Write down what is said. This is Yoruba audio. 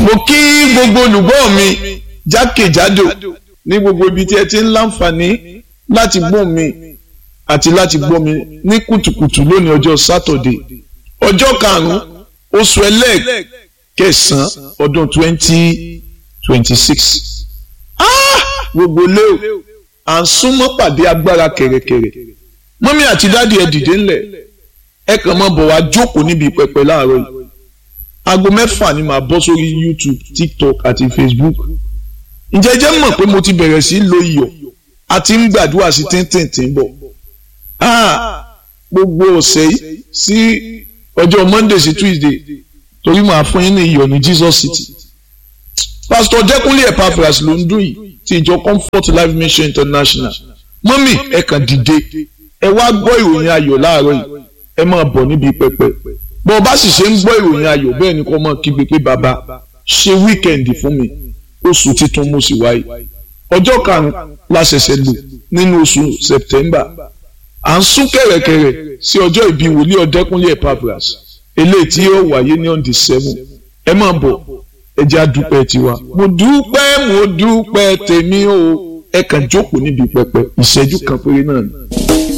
mo kí gbogbo olùgbọ́ mi jákèjádò ní gbogbo ibi tí ẹ ti ń láǹfààní láti gbọ́ mi àti láti gbọ́ mi ní kùtùkùtù lónìí ọjọ́ sátọ̀dé ọjọ́ karùn-ún oṣù ẹlẹ́ẹ̀kẹsàn-án ọdún twenty twenty six gbogbo léo à ń súnmọ́ pàdé agbára kẹ̀rẹ̀kẹ̀rẹ̀ mọ́mí àti dáàdi ẹ̀ dìde ńlẹ̀ ẹ kàn máa bọ̀ wá jókòó níbi pẹpẹ láàárọ̀ yìí aago mẹ́fà ni màá bọ́ sórí YouTube TikTok àti Facebook ǹjẹ́ jẹ́ mọ̀ pé mo ti bẹ̀rẹ̀ sí lo iyọ̀ àti ń gbàdúrà sí tíntìntín bọ̀ gbogbo ọ̀sẹ̀ yìí sí ọjọ́ Monday sí Tuesday torí màá fún yín ní iyọ̀ ní Jesus City Pastor Jẹ́kúnlé Epaphras ló ń dún yìí ti ìjọ Comfort Life Mission International mọ́mì ẹ kàn dìde ẹ wá gbọ́ ìròyìn ayọ̀ láàárọ̀ yìí ẹ máa bọ̀ níbi pẹpẹ bọ́ ọ bá sì ṣe ń gbọ́ ìròyìn ayọ̀ bẹ́ẹ̀ ni kò mọ̀ kígbe pé bàbá ṣe wíkẹ̀ndì fún mi oṣù titun mo sì wáyé ọjọ́ karùn-ún la ṣẹ̀ṣẹ̀ lò nínú oṣù September à ń sún kẹ̀rẹ̀kẹ̀rẹ̀ sí ọjọ́ ìbí wòlíì Ọ̀dẹ́kúnlé Epaphras eléyìí tí yóò wáyé ní on the seven ẹ máa bọ̀ ẹ jẹ́ àdúpẹ́ tiwa mo dúpẹ́ mo dúpẹ́ tèmi o ẹ kàn jókòó níbi pẹpẹ ìṣẹ́jú kan péré náà ni.